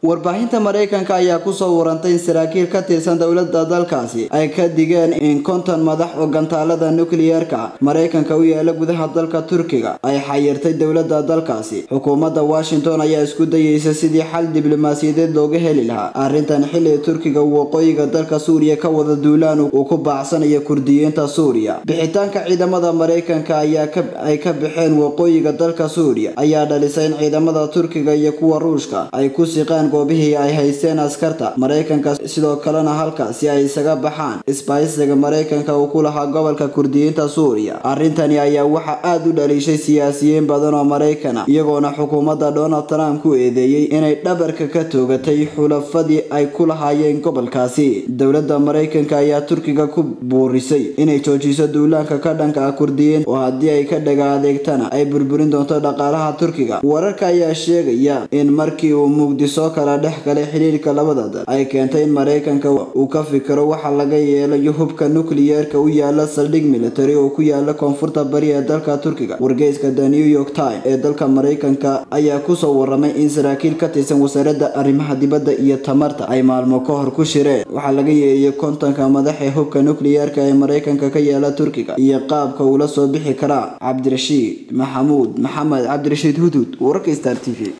warbaahinta maraykanka ayaa kusoo warantay in saraakiil ka tirsan dowladda dalkaasi ay ka digeen in konton madax oo gantaalada nukliyeerka maraykanka u yaala gudaha dalka turkiga ay xayirtay dowladda dalkaasi xukuumadda washington ayaa isku dayeysa sidii xal diblomaasiyadeed looga heli lahaa arrintan xilli turkiga waqooyiga dalka suuriya ka wada duulaan uu ku baacsanayo kurdiyiinta suuriya bixitaanka ciidamada maraykanka ayaa ay ka baxeen waqooyiga dalka suuriya ayaa dhalisay in ciidamada turkiga iyo kuwa ruushka ay ku siqaan goobihii ay haysteen askarta maraykanka sidoo kalena halkaasi ay isaga baxaan isbaaysiga maraykanka uu ku lahaa gobolka kurdiyiinta suuriya arrintani ayaa waxaa aada u dhaliishay siyaasiyiin badan oo maraykana iyagoona xukuumadda donald trump ku eedeeyey inay dhabarka ka toogatay xulafadii ay ku lahaayeen gobolkaasi dowladda maraykanka ayaa turkiga ku buurisay inay joojiso duulaanka ka dhanka ah kurdiyiin oo haddii ay ka dhaga adeegtana ay burburin doonto dhaqaalaha turkiga wararka ayaa sheegaya in markii uu muqdiso kala dhex galay xiriirka labada dal ay keentay in maraykanka uu ka fikiro waxa laga yeelayo hubka nukliyeerka u yaala saldhig military oo ku yaala koonfurta bari ee dalka turkiga wargeyska the new york time ee dalka maraykanka ayaa kusoo waramay in saraakiil ka tirsan wasaaradda arrimaha dibadda iyo tamarta ay maalmo ka hor ku shireen waxaa laga yeeliyay kontonka madax ee hubka nukliyeerka ee maraykanka ka yaala turkiga iyo qaabka uula soo bixi karaa cabdirashiid maxamuud maxamed cabdirashiid hudud wararka star t v